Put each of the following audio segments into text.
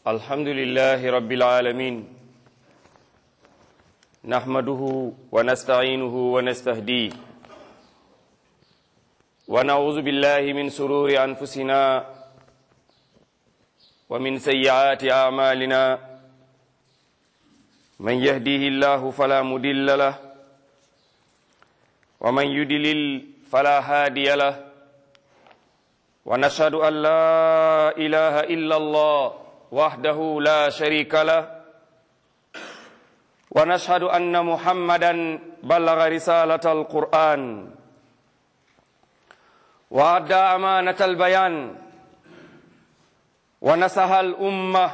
الحمد لله رب العالمين نحمده ونستعينه ونستهديه ونعوذ بالله من سرور أنفسنا ومن سيئات أعمالنا من يهديه الله فلا مدل له ومن يدلل فلا هادي له ونشهد أن لا إله إلا الله وحده لا شريك له ونشهد أن محمدا بلغ رسالة القرآن وأدى أمانة البيان ونصح الأمة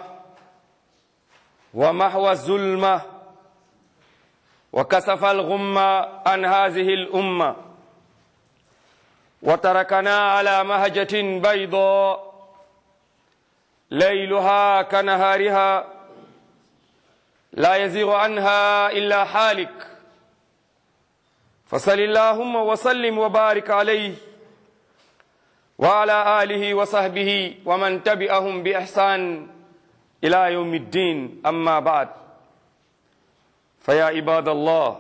ومحو الظلمة وكسف الغمة عن هذه الأمة وتركنا على مهجة بيضاء ليلها كنهارها لا يزيغ عنها إلا حالك فصل اللهم وسلم وبارك عليه وعلى آله وصحبه ومن تبعهم بإحسان إلى يوم الدين أما بعد فيا عباد الله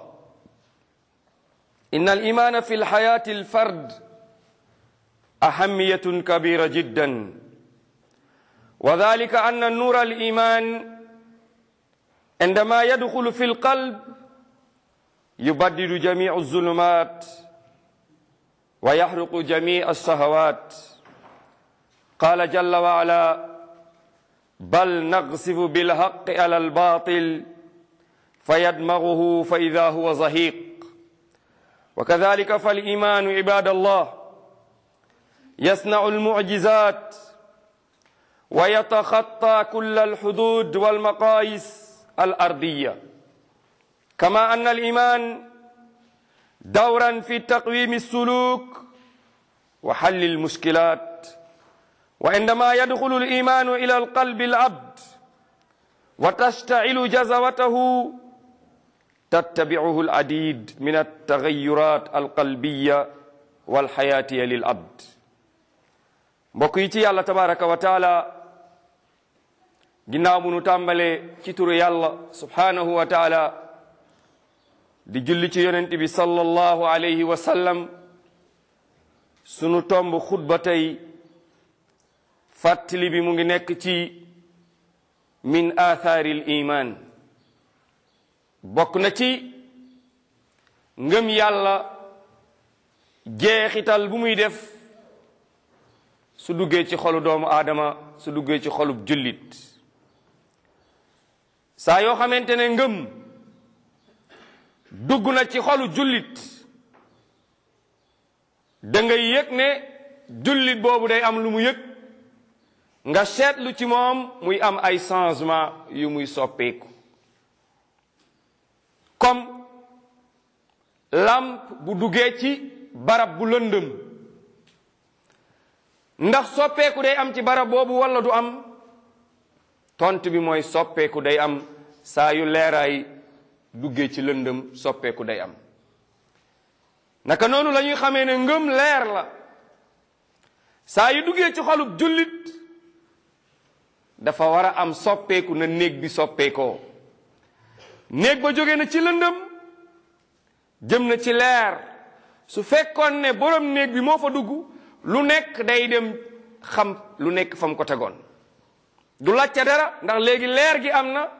إن الإيمان في الحياة الفرد أهمية كبيرة جدا وذلك أن النور الإيمان عندما يدخل في القلب يبدد جميع الظلمات ويحرق جميع الشهوات قال جل وعلا بل نقصف بالحق على الباطل فيدمغه فإذا هو زهيق وكذلك فالإيمان عباد الله يصنع المعجزات ويتخطى كل الحدود والمقاييس الأرضية كما أن الإيمان دورا في تقويم السلوك وحل المشكلات وعندما يدخل الإيمان إلى القلب العبد وتشتعل جزوته تتبعه العديد من التغيرات القلبية والحياتية للعبد mbokk yi ci yàlla tabaraka wa taala ginnaaw bu nu tàmbalee ci turu yàlla subhanahu wa taala di julli ci yonent bi sallallahu alayhi wa sallam sunu tomb xutba tey fàttali bi mu ngi nekk ci min athaaril iman bokk na ci ngëm yàlla jeexital bu muy def su duggee ci xolu doomu aadama su duggee ci xolub jullit saa yoo xamante ne ngëm dugg na ci xolu jullit da ngay yëg ne jullit boobu day am lu mu yëg nga seetlu ci moom muy am ay changement yu muy soppeeku comme lampe bu duggee ci barab bu lëndëm ndax soppeeku day am ci barab boobu walla du am tont bi mooy soppeeku day am saa yu leeraay duggee ci lëndëm soppeeku day am naka noonu la ñuy xamee ne ngëm leer la saa yu duggee ci xolub jullit dafa war a am soppeeku na néeg bi soppeekoo néeg ba jóge na ci lëndëm jëm na ci leer su fekkoon ne borom néeg bi moo fa dugg lu nekk day dem xam lu nekk fam ko tegoon du lacca dara ndax léegi leer gi am na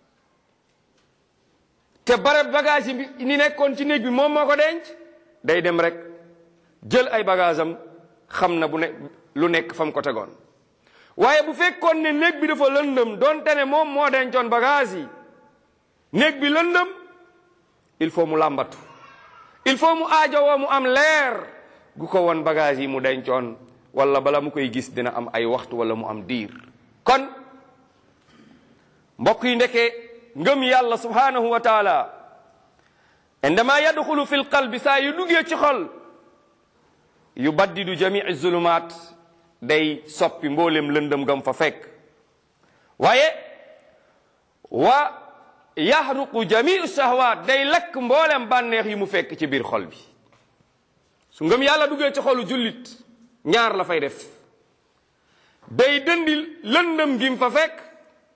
te barab bagage yi ni nekkoon ci néeg bi moom moo ko denc day dem rek jël ay bagage am xam na bu ne lu nekk fam ko tegoon waaye bu fekkoon ne néeg bi dafa lëndëm donte ne moom moo dencoon bagage yi néeg bi lëndëm il faut mu làmbatu il faut mu aajowoo mu am leer gu ko won bagage yi mu dencoon wala bala mu koy gis dina am ay waxtu wala mu am diir kon mbokk yi ndeke ngëm yàlla subhanahu wa taala indama yadxulu fi lqalbi saa yu duggee ci xol yu baddidu jamii zulumaat day soppi mboolem lëndëm gam fa fekk waaye wa yaxruqu jamii shahwaat day lakk mboolem bànneex yi mu fekk ci biir xol bi su ngëm yàlla duggee ci xolu jullit ñaar la fay def day dëndi lëndëm gi mu fa fekk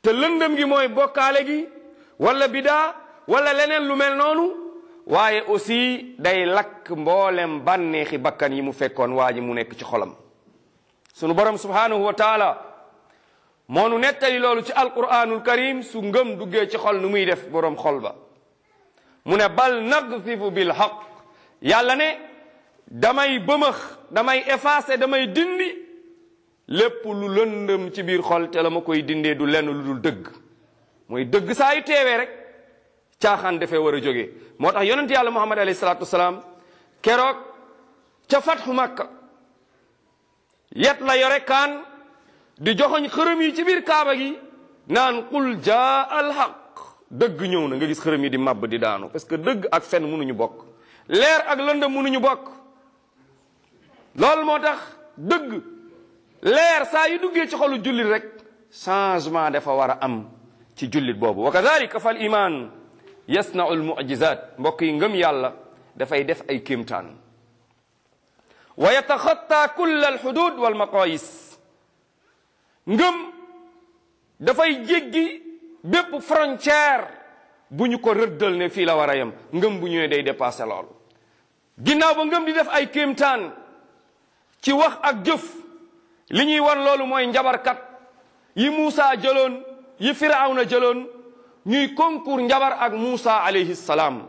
te lëndëm gi mooy bokkaale gi wala bidaa wala leneen lu mel noonu waaye aussi day lakk mboolem bànneexi bakkan yi mu fekkoon waa ji mu nekk ci xolam sunu borom subhanahu wa taala moo nu nettali loolu ci alquranul karim su ngëm duggee ci xol nu muy def borom xol ba mu ne bal nagfifu bil haq yàlla ne damay bëmëx damay effacer damay dindi lépp lu lëndëm ci biir xol te la ma koy dindee du lenn lu dul dëgg mooy dëgg saa yu teewee rek caaxaan dafee war a jógee moo tax yonent yàlla muhammad alayhi salaatu wasalaam keroog ca fatxu makka yet la yore kaan di joxoñ xërëm yi ci biir kaaba gi naan qul jaa al haq dëgg ñëw na nga gis xërëm yi di màbb di daanu parce que dëgg ak fen mënuñu bokk leer ak lëndëm mënuñu bokk loolu moo tax dëgg leer saa yu duggee ci xolu jullit rek changement dafa war a am ci jullit boobu wa kadalika fal iman yasnau al mujizat mbokk yi ngëm yàlla dafay def ay kéemtaan wa yataxatta kulla al xudud wal maqayis ngëm dafay jéggi bépp frontière bu ñu ko rëddal ne fii la war a yem ngëm bu ñëwee day dépassé loolu ginnaaw ba ngëm di def ay kéemtaan ci wax ak jëf li ñuy wan loolu mooy njabarkat yi Muusa jëloon yi Firawna jëloon ñuy concours njabar ak Muusa alayhi salaam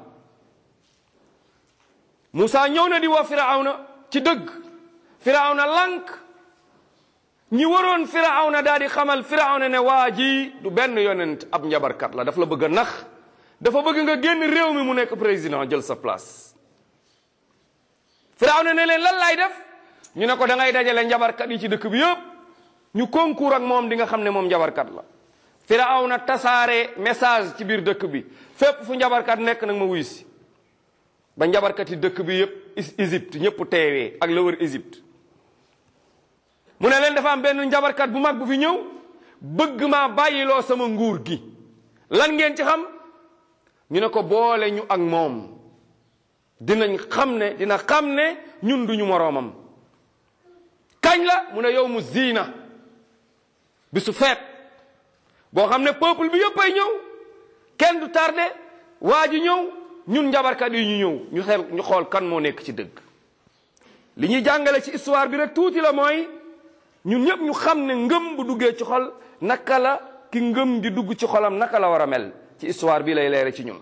Muusa ñëw na di woo Firawna ci dëgg Firawna lank ñi waroon Firawna daal di xamal Firawna ne waa ji du benn yonent ab njabarkat la daf la bëgg a nax dafa bëgg nga génn réew mi mu nekk président jël sa place Firawna ne leen lan laay def ñu ne ko da ngay dajale njabarkat yi ci dëkk bi yëpp ñu concours ak moom di nga xam ne moom njabarkat la Firawna tasaare message ci biir dëkk bi fépp fu njabarkat nekk nag ma wuy si ba njabarkat yi dëkk bi yëpp Égypte ñëpp teewee ak la wër Égypte mu ne leen dafa am benn njabarkat bu mag bu fi ñëw bëgg maa bàyyiloo sama nguur gi lan ngeen ci xam ñu ne ko boole ñu ak moom dinañ xam ne dina xam ne ñun duñu moroomam kañ la mu ne yow mu ziina bisu feet boo xam ne peuple bi yëpp ay ñëw kenn du tardé waa ji ñëw ñun njabarkat yi ñu ñëw ñu xel ñu xool kan moo nekk ci dëgg li ñuy jàngale ci histoire bi rek tuuti la mooy ñun ñëpp ñu xam ne ngëm bu duggee ci xol naka la ki ngëm di dugg ci xolam naka la war a mel ci histoire bi lay leere ci ñun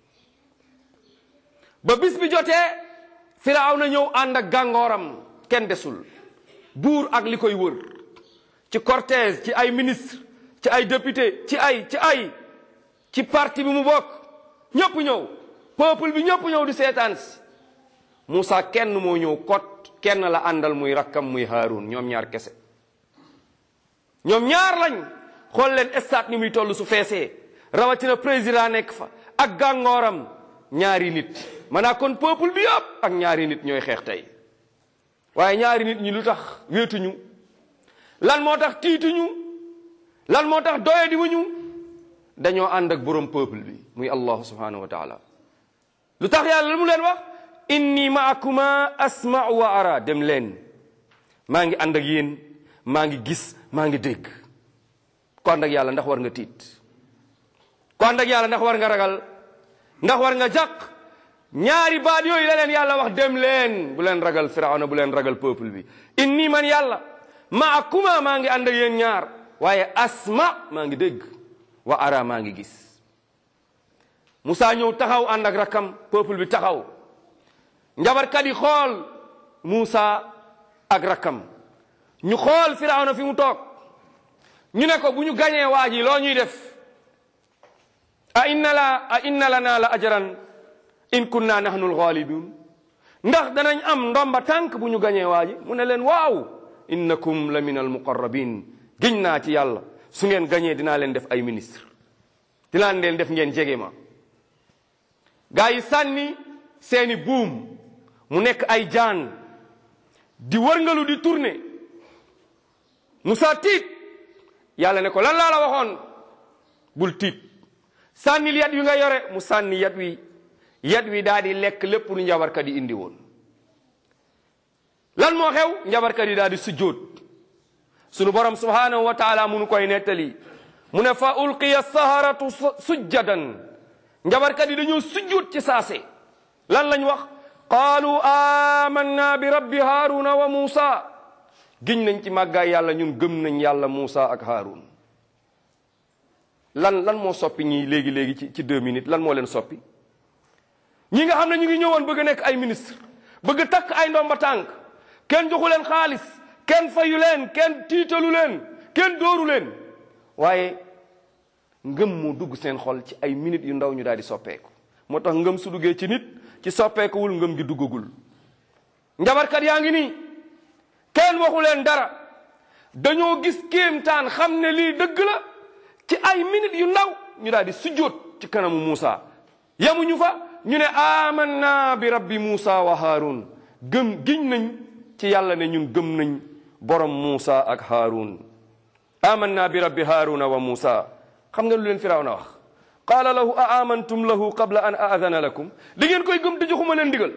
ba bis bi jotee Firawna ñëw ànd ak gàngooram kenn desul buur ak li koy wër ci cortège ci ay ministre ci ay député ci ay ci ay ci parti bi mu bokk ñëpp ñëw peuple bi ñëpp ñëw di seetaan si Moussa kenn moo ñëw kot kenn la àndal muy rakkam muy Haarun ñoom ñaar kese ñoom ñaar lañ xool leen stade ni muy toll su feesee rawatina président nekk fa ak gàngooram ñaari nit maanaam kon peuple bi yëpp ak ñaari nit ñooy xeex tey waaye ñaari nit ñi lu tax wéetuñu lan moo tax tiituñu lan moo tax doye di wuñu dañoo ànd ak borom peuple bi muy allah subhanahu wa taala lu tax yàlla lu mu leen wax inni maakuma asma'u wa ara dem leen maa ngi ànd ak yéen maa ngi gis maa ngi dégg ku ànd ak yàlla ndax war nga tiit ku ànd ak yàlla ndax war nga ragal ndax war nga jàq ñaari baat yooyu la leen yàlla wax dem leen bu leen ragal firawna bu leen ragal peuple bi inni man yàlla maakuma maa ngi ànd ak yéen ñaar waaye asma maa ngi dégg wa ara maa ngi gis Moussa ñëw taxaw ànd ak rakkam peuple bi taxaw njabarkat yi xool Moussa ak rakkam ñu xool firawna fi mu toog ñu ne ko bu ñu gañee waa ji loo ñuy def a inna la a inna lana la ajran in kunna nahnu alghalibun ndax danañ am ndomba tànk bu ñu gañee waa ji mu ne leen waaw innakum la min almuqarrabin giñ naa ci yàlla su ngeen gañee dinaa leen def ay ministre dinaa leen def ngeen jege ma gaa yi sànni seeni buum mu nekk ay jaan di wërngalu di tourner Moussa tiit yàlla ne ko lan laa la waxoon bul tiit sànnil yat wi nga yore mu sànni yat wi yat wi daal di lekk lépp lu njabarkat yi indi woon lan moo xew njabarkat yi daal di sujjóot sunu borom subhanahu wa taala munu koy nettali mu ne fa ulqiya saharatu sujjadan njabarkat yi dañoo sujjuut ci saase lan lañ wax qaalu amanna bi rabbi haaruna wa muusa giñ nañ ci màggaay yàlla ñun gëm nañ yàlla muusa ak haarun lan lan moo soppi ñi léegi léegi ci ci deux minutes lan moo leen soppi ñi nga xam ne ñu ngi ñëwoon bëgg a nekk ay ministre bëgg takk ay ndomba tànk kenn joxu leen xaalis kenn fayu leen kenn tiitalu leen kenn dóoru leen waaye ngëm moo dugg seen xol ci ay minutes yu ndaw ñu daal di soppeeku moo tax ngëm su duggee ci nit ci soppeekuwul ngëm gi duggagul njabarkat yaa ngi nii kenn waxu leen dara dañoo gis kéemtaan xam ne lii dëgg la ci ay minutes yu ndaw ñu daal di sujjóot ci kanamu Muusa yemuñu fa ñu ne amanna bi rabbi Muusa wa Haarun gëm giñ nañ ci yàlla ne ñun gëm nañ borom Muusa ak Haarun amanna bi rabbi Haaruna wa Muusa xam nga lu leen Firawna wax qaala lahu a amantum lahu qabla an aadana lakum di ngeen koy gëm te joxuma leen ndigal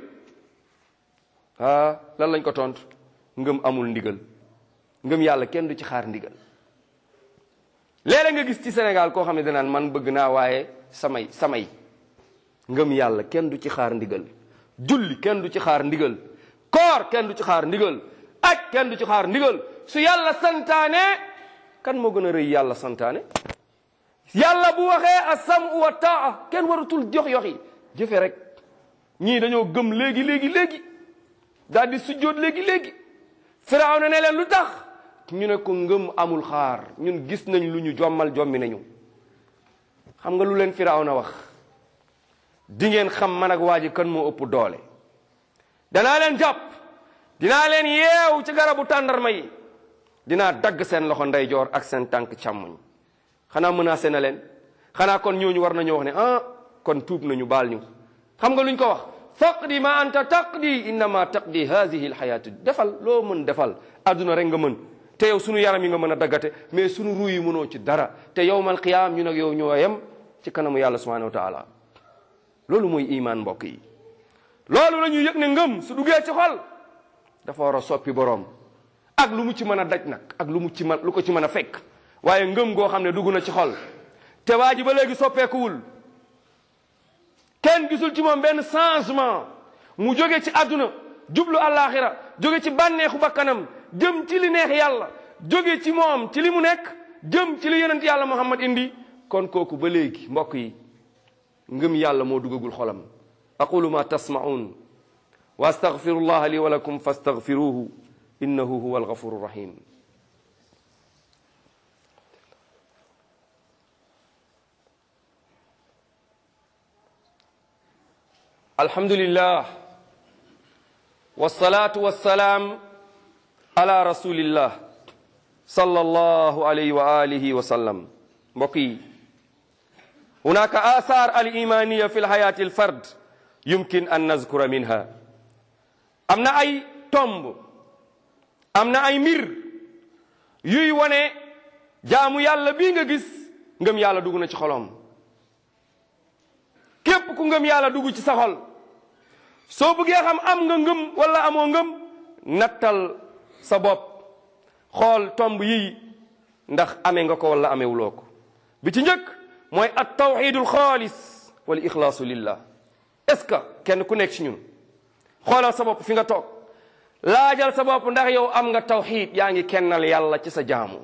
ah lan lañ ko tontu ngëm amul ndigal ngëm yàlla kenn du ci xaar ndigal léeg-léeg nga gis ci Sénégal koo xam ne danaan man bëgg naa waaye samay samay ngëm yàlla kenn du ci xaar ndigal julli kenn du ci xaar ndigal koor kenn du ci xaar ndigal aj kenn du ci xaar ndigal su yàlla santaane kan moo gën a rëy yàlla santaane yàlla bu waxee asam wa taa kenn waratul jox yox yi jëfe rek ñii dañoo gëm léegi léegi léegi daal di sujjóot léegi léegi Firawna ne leen lu tax ñu ne ko ngëm amul xaar ñun gis nañ lu ñu jommal jommi nañu xam nga lu leen Firawna wax di ngeen xam man ak waa ji kan moo ëpp doole danaa leen jàpp dinaa leen yeew ci garabu tàndarma yi dinaa dagg seen loxo ndeyjoor ak seen tànk càmmoñ xanaa menacé na leen xanaa kon ñooñu war nañoo wax ne ah kon tuub nañu baal ñu xam nga luñ ko wax faqdi ma anta taqdi innama taqdi hadihi alxayatu defal loo mën defal adduna rek nga mën te yow sunu yaram yi nga mën a daggate mais sunu ruu yi mënoo ci dara te yowmal qiyaam ñu nag yow ñoo yem ci kanamu yàlla subhanahu wa taala loolu mooy iman mbokk yi loolu la ñuy yëg ne ngëm su duggee ci xol dafa war a soppi boroom ak lu mu ci mën a daj nag ak lu mu ci mën lu ko ci mën a fekk waaye ngëm goo xam ne dugg na ci xol te waa ji ba léegi soppeekuwul kenn gisul ci moom benn changement mu jóge ci àdduna jublu àllaaxira jóge ci bànneexu bakkanam jëm ci li neex yàlla jóge ci moom ci li mu nekk jëm ci li yonent yàlla muhammad indi kon kooku ba léegi mbokk yi ngëm yàlla moo duggagul xolam aqulu ma tasma'un wa astaghfirullaha li wa lakum fastaghfiruhu innahu huwa alghafuru rahim alhamdulillah wassalatu wassalaam ala rasulillah sallallahu alayhi wa alihi wa sallam mbokk yi hunaka athar alimaniya fi lhayati alfard yumkin an nazkura minha am na ay tomb am na ay mbir yuy wone jaamu yàlla bii nga gis ngëm yàlla dugg na ci xolom képp ku ngëm yàlla dugg ci sa xol soo bëggee xam am nga ngëm wala amoo ngëm nattal sa bopp xool tomb yi ndax amee nga ko wala amewuloo ko bi ci njëkk mooy at tawxidul xaalis wal ixlaasu lillah est ce que kenn ku nekk ci ñun xoolal sa bopp fi nga toog laajal sa bopp ndax yow am nga tawxid yaa ngi kennal yàlla ci sa jaamu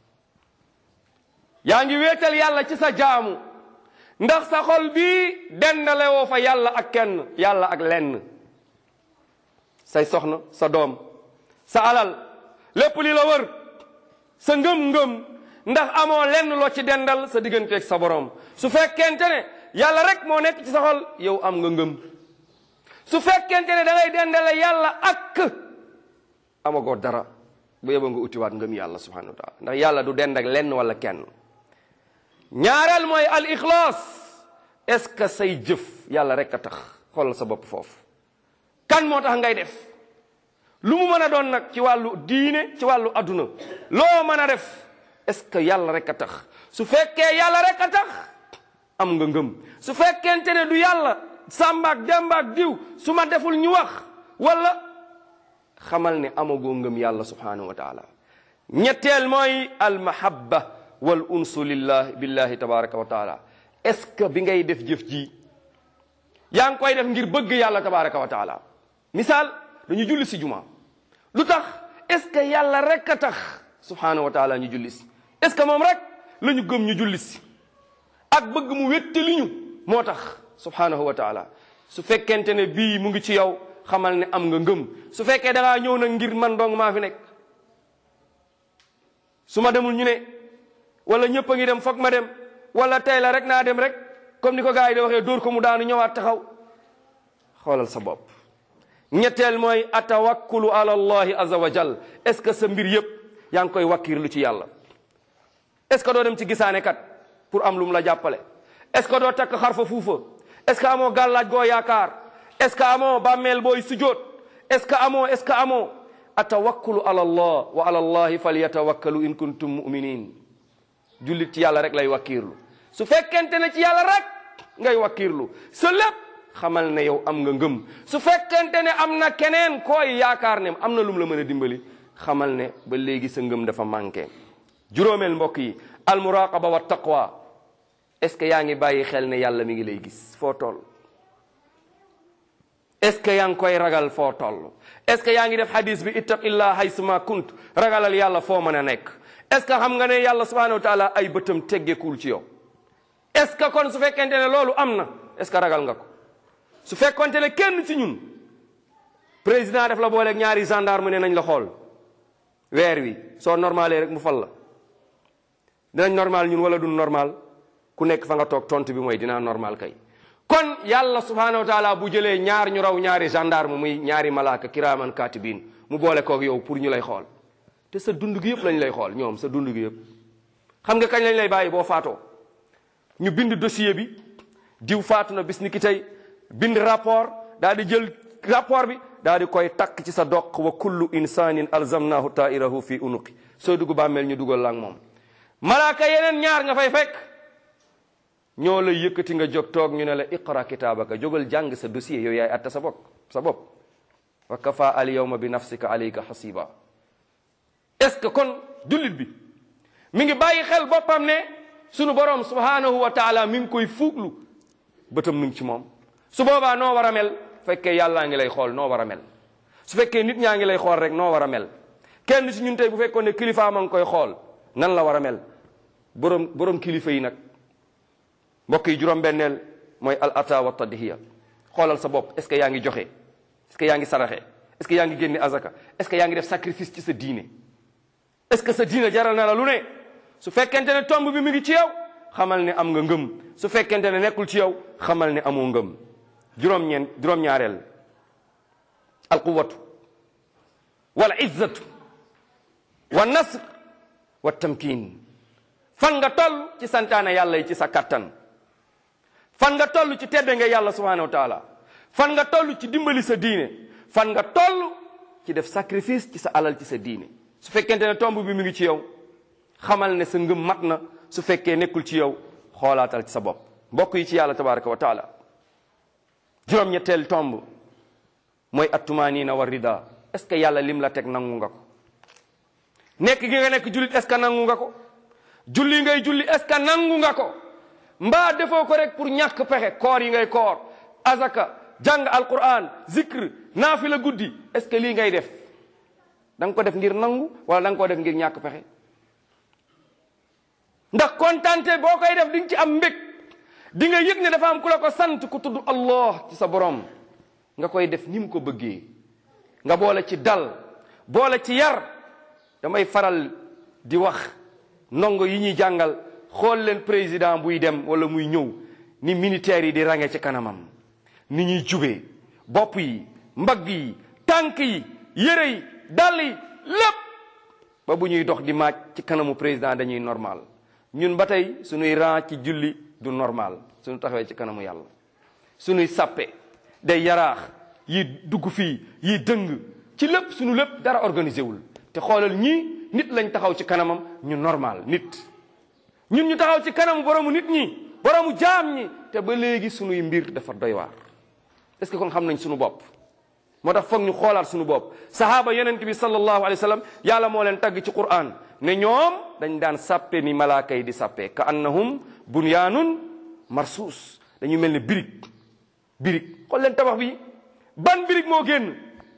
yaa ngi wéetal yàlla ci sa jaamu ndax sa xol bii dendale woo fa yàlla ak kenn yàlla ak lenn say soxna sa doom sa alal lépp li la wër sa ngëm-ngëm ndax amoo lenn loo ci dendal sa digganteeg sa borom su fekkente ne yàlla rek moo nekk ci sa xol yow am nga ngëm su fekkente ne da ngay dendale yàlla ak amagoo dara bu yeboo nga utiwaat ngëm yàlla subhanahu wa taala ndax yàlla du dend ak lenn wala kenn ñaareel mooy al ixlaas est-ce que say jëf yàlla rek a tax xoolal sa bopp foofu kan moo tax ngay def lu mu mën a doon nag ci wàllu diine ci wàllu adduna loo mën a def est-ce que yàlla rek a tax su fekkee yàlla rek a tax am nga ngëm su fekkente ne du yàlla sàmbaak dembaak diw su ma deful ñu wax wala xamal ne amagoo ngëm yàlla subhanahu wa taala ñetteel mooy al mahabba wal unsu lillahi billahi tabaraka wa taala est ce que bi ngay def jëf ji yaa ngi koy def ngir bëgg yàlla tabaraka wa taala misaal dañu julli si juma lu tax est ce que yàlla rek a tax subhanahu wa taala ñu julli si est ce que moom rek la ñu gëm ñu julli si ak bëgg mu wéttali ñu moo tax subhanahu wa taala su fekkente ne bii mu ngi ci yow xamal ne am nga ngëm su fekkee da ngaa ñëw nag ngir man dong maa fi nekk su ma demul ñu ne wala ñëpp a ngi dem foog ma dem wala tey la rek naa dem rek comme ni ko gars yi di waxee dóor ko mu daanu ñëwaat taxaw xoolal sa bopp ñetteel mooy atawakkulu ala allahi azza wa jal est ce que sa mbir yëpp yaa ngi koy wakkirlu ci yàlla est ce que doo dem ci gisaane kat pour am lu mu la jàppale est ce que doo takk xarfa fuufa est ce que amoo gàllaaj goo yaakaar est ce que amoo bàmmeel booy sujjóot est ce que amoo est ce que amoo atawakkulu ala allah wa ala allahi falyatawakkalu in kuntum muminin jullit ci yàlla rek lay wakkiirlu su fekkente ne ci yàlla rek ngay wakkiirlu sa lépp xamal ne yow am nga ngëm su fekkente ne am na keneen koy yaakaar ne am na lum la mën a dimbali xamal ne ba léegi sa ngëm dafa manqué juróomeel mbokk yi almuraqaba wa taqwa est ce que yaa ngi bàyyi xel ne yàlla mi ngi lay gis foo toll est ce que yaa ngi koy ragal foo toll est ce que yaa ngi def hadis bi ittaqillah haysuma kunt ragalal yàlla foo mën a nekk est ce que xam nga ne yàlla subhanahu wa taala ay bëtam teggekul ci yow est ce que kon su fekkente ne loolu am na est ce que ragal nga ko su fekkonte ne kenn ci ñun président def la booleeg ñaari gendarme ne nañ la xool weer wi soo normalé rek mu fal la dinañ normal ñun wala duñ normal ku nekk fa nga toog tontu bi mooy dinaa normal kay kon yàlla subhanahu wa taala bu jëlee ñaar ñu raw ñaari gendarme muy ñaari malaaka kiraaman katibin mu boole koog yow pour ñu lay xool te sa dund gi yëpp lañ lay xool ñoom sa dund gi yëpp xam nga kañ lañ lay bàyyi boo faatoo ñu bind dossier bi diw faatu na bis ni ki tey bind rapport daal di jël rapport bi daal di koy takk ci sa doq wa kullu insanin alzamnahu tairahu fi unuqi soo dugg bàmmeel ñu dugal la ak moom malaaka yeneen ñaar nga fay fekk ñoo lay yëkkati nga jóg toog ñu ne la iqra kitaabaka jógal jàng sa dossier yow yaay atta sa bopp sa bopp wa kafa al yawma bi nafsika alayka hasiba est ce que kon jullit bi mi ngi bàyyi xel boppam ne sunu borom subhanahu wa taala mi ngi koy fuuglu bëtam mi ngi ci moom su boobaa noo war a mel fekkee yàllaa ngi lay xool noo war a mel su fekkee nit ñaa ngi lay xool rek noo war a mel kenn si ñun tey bu fekkoon ne kilifa ma ngi koy xool nan la war a mel borom borom kilifa yi nag mbokk yi juróom-benneel mooy al ata wa tadhiya xoolal sa bopp est ce que yaa ngi joxe est ce que yaa ngi saraxe est ce que yaa ngi génne azaka est ce que yaa ngi def sacrifice ci sa diine est ce que sa diine jaral na la lu ne su fekkente ne tomb bi mi ngi ci yow xamal ne am nga ngëm su fekkente ne nekkul ci yow xamal ne amoo ngëm juróom-ñeent juróom-ñaareel alquwatu wal izzatu wa nasr wa tamkin fan nga toll ci santaane yàlla yi ci sa kattan fan nga toll ci tedde nga yàlla subhanahu wa taala fan nga toll ci dimbali sa diine fan nga toll ci def sacrifice ci sa alal ci sa diine su fekkente ne tomb bi mi ngi ci yow xamal ne sa ngëm mat na su fekkee nekkul ci yow xoolaatal ci sa bopp mbokk yi ci yàlla tabaraka wa taala juróom-ñetteel tomb mooy attumaaniina wa rida est ce que yàlla lim la teg nangu nga ko nekk gi nga nekk jullit est ce que nangu nga ko julli ngay julli est ce que nangu nga ko mbaa defoo ko rek pour ñàkk pexe koor yi ngay koor azaka jàng alquran zikr naafila guddi est ce que lii ngay def da nga ko def ngir nangu wala da nga ko def ngir ñàkk pexe ndax kontante boo koy def di nga ci am mbég di nga yëg ne dafa am ku la ko sant ku tudd allah ci sa borom nga koy def ni mu ko bëggee nga boole ci dal boole ci yar damay faral di wax ndongo yi ñuy jàngal xool leen président buy dem wala muy ñëw ni militaires yi di range ci kanamam ni ñuy jubee bopp yi mbagg yi tànk yi yére yi dàll yi lépp ba bu ñuy dox di maaj ci kanamu président dañuy normal ñun ba tey suñuy ran ci julli du normal suñu taxawee ci kanamu yàlla suñuy sàppe day yaraax yi dugg fii yi dëng ci lépp suñu lépp dara organisé wul te xoolal ñii nit lañ taxaw ci kanamam ñu normal nit ñun ñu taxaw ci kanamu boromu nit ñi boromu jaam ñi te ba léegi suñuy mbir dafa doy waar est-ce que kon xam nañ suñu bopp moo tax foog ñu xoolaat suñu bopp sahaaba yonent bi sallallahu alayhi wa sallam yàlla moo leen tagg ci Qur'an ne ñoom dañ daan sàppe ni malaaka yi di sàppe ka annahum bunyaanun marsuus dañu mel ne birig birig xool leen tabax bi ban birig moo génn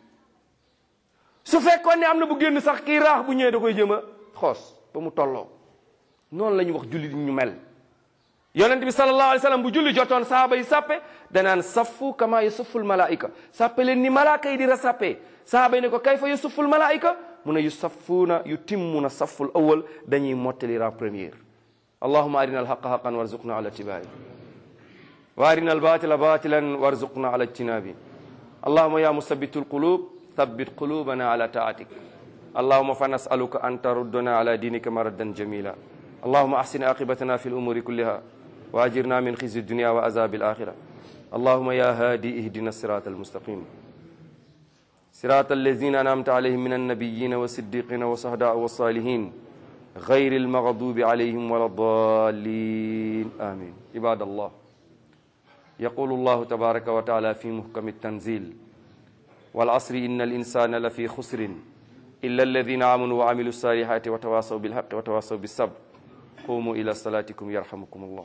su fekkoon ne am na bu génn sax kii raax bu ñëwee da koy jëm a xoos ba mu tolloo noonu la ñu wax julli ñu mel yonent bi sallallahu alayhi wa sallam bu julli jotoon saaba yi sàppe danaan saffu kama yusafful malaika sàppe leen ni malaaka yi di ra sàppe saaba yi ne ko kayfa yusafful malaika mu ne yu saffuuna yu timmuna safful awal dañuy mottali ra première allahuma arina alhaqa haqan warzuqna ala tibai wa arina albatila batilan warzuqna ala ijtinabi allahuma ya musabitu alqulub thabbit qulubana ala taatik allahuma fa nasaluka an taruddana ala dinika maraddan jamila allahuma ahsin aqibatana fi lumuri kulliha wa ajirna min khizi dunia wa azabi alakhira allahuma ya hadi ihdina sirata almustaqim صراط الذين أنعمت عليهم من النبيين والصديقين والشهداء والصالحين غير المغضوب عليهم ولا الضالين آمين عباد الله يقول الله تبارك وتعالى في محكم التنزيل والعصر إن الإنسان لفي خسر إلا الذين آمنوا وعملوا الصالحات وتواصوا بالحق وتواصوا بالصبر قوموا إلى صلاتكم يرحمكم الله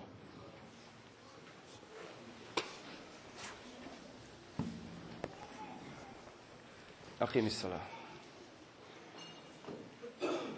أقيم الصلاة